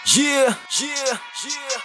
Yeah, yeah, yeah.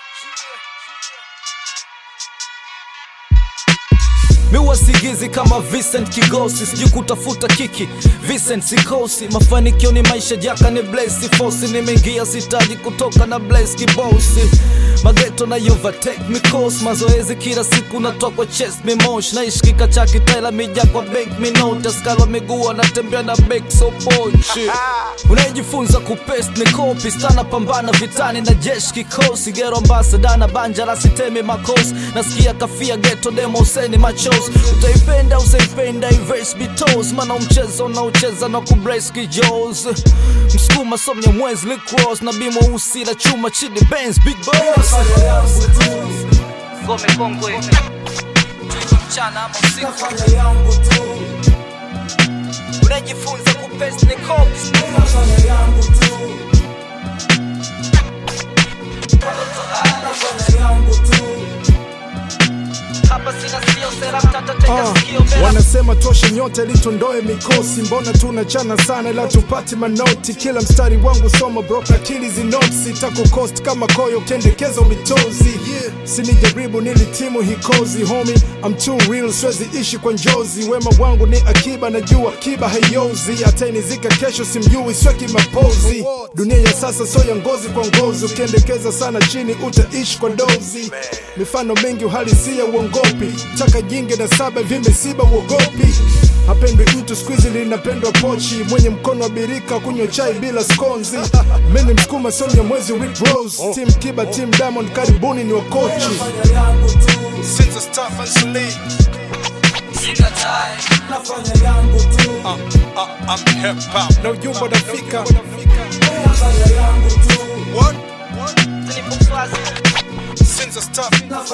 miwasigizi kama Vincent Kigosi, sijui kutafuta kiki Vincent sikosi, mafanikio ni maisha jaka ni Blaze Fosi, nimeingia sitaji kutoka na Blaze Kibosi mageto na overtake me course mazoezi kila siku natokwa chest me mosh naishi kika cha kitela mija kwa bank me note skala miguu anatembea na back so pochi unajifunza kupest ni kopi stana pambana vitani na jeshi kikosi gero ambasada na banja la sitemi makosi nasikia kafia geto demo useni machos utaipenda usaipenda iverse bitos mana mchezo na ucheza na kubrace kijos msukuma somnya mwezi licross na bimo usi la chuma chini benz big boss ngome kongwe mchana ama usiku unajifunza kupest ni cops hapa sina sio sera mtata teka Ah, sikio mbele wanasema toshe nyote litondoe mikosi mbona tunachana sana ila tupati manoti kila mstari wangu soma bro akili zinotsi takukost kama koyo kendekeza mitozi yeah. sinijaribu nilitimu hikozi homi I'm too real siwezi ishi kwa njozi wema wangu ni akiba najua akiba haiozi atainizika kesho simjui sweki mapozi dunia ya sasa so ya ngozi kwa ngozi ukiendekeza sana chini utaishi kwa dozi mifano mingi uhalisia uongopi taka jingi na saba vimesiba uogopi hapendwi mtu skuizi linapendwa pochi mwenye mkono wa birika kunywa chai bila skonzi mini msukuma sonya mwezi Rick Rose team kiba team diamond karibuni ni wakochi Since I start Mansuli, uh, uh, I'm hip hop. No yumba nafika. What? Since I start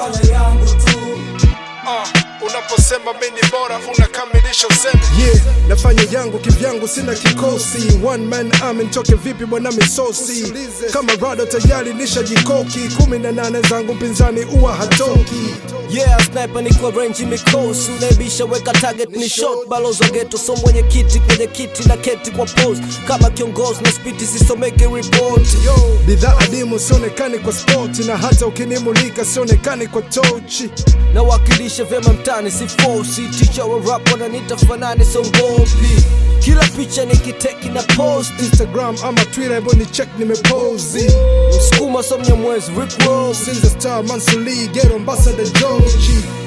Uh, unaposema mimi ni bora unakamilisha usemi yeah, nafanya yangu kivyangu sina kikosi one man army nitoke vipi bwana misosi kama rado tayari nishajikoki kumi na nane zangu mpinzani uwa hatoki Yeah, sniper niko range mikosi unaibisha weka target ni shot balozi wa ghetto so mwenye kiti kwenye kiti na keti kwa pose kama kiongozi na spiti sisomeke report Yo, bidhaa adimu sionekani kwa spoti na hata ukinimulika sionekani kwa tochi nawakilisha vyema mtani si fosi ticha wa rap wananiita fanani songopi kila picha nikiteki na post instagram ama twitter hebu ni check nimepozi msukuma somnya mwezi Rick Ross Since the star Mansuli, get ambassador Joji